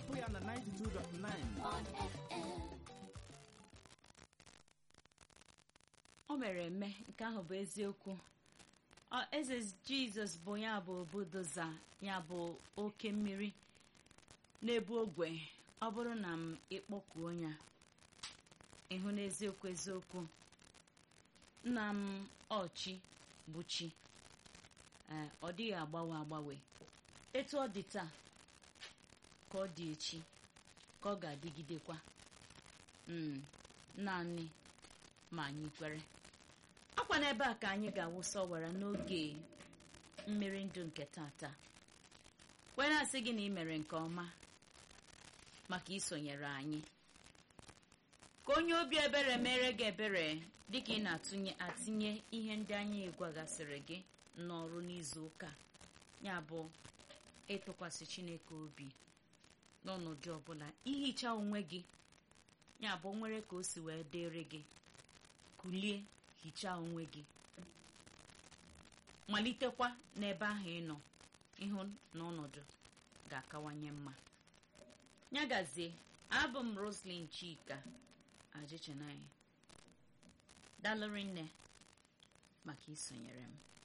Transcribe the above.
hapụ ya na 92.9 on FM. o mere eme nke ahụ bụ eziokwu Ọ, eze jizọs bụ ya bụ obudoza ya bụ oke mmiri na-ebu ogwe ọ bụrụ na m ịkpọkuo ya ịhụ n'eziokwu eziokwu nna m ọchi bụ chi Ee, ọ dịghị agbanwe agbanwe etu ọ dị taa ka ọ dị echi ka ọ ga-adịgidekwa Mm, naanị ma anyị kwere akwa n'ebe a ka anyị ga-awụsa ọwara n'oge mmiri ndụ nke tata wee na-asị gị na ị mere nke ọma maka isonyere anyị ka onye obi ebere mere gị ebere dịka ị na-atụnye atinye ihe ndị anyị gwagasịrị gị n'ọrụ n'izu ụka ya bụ ịtụkwasị chineke obi n'ọnọdụ ọbụla ihicha onwe gị ya bụ nwere ka o si wee dịrị gị kulie hichaa onwe gị malitekwa n'ebe ahụ ị nọ ịhụ na ọnọdụ ga-akawanye mma nyagazie abụ m roslyn chika ajịchanaghị dalụrị nne maka isonyere m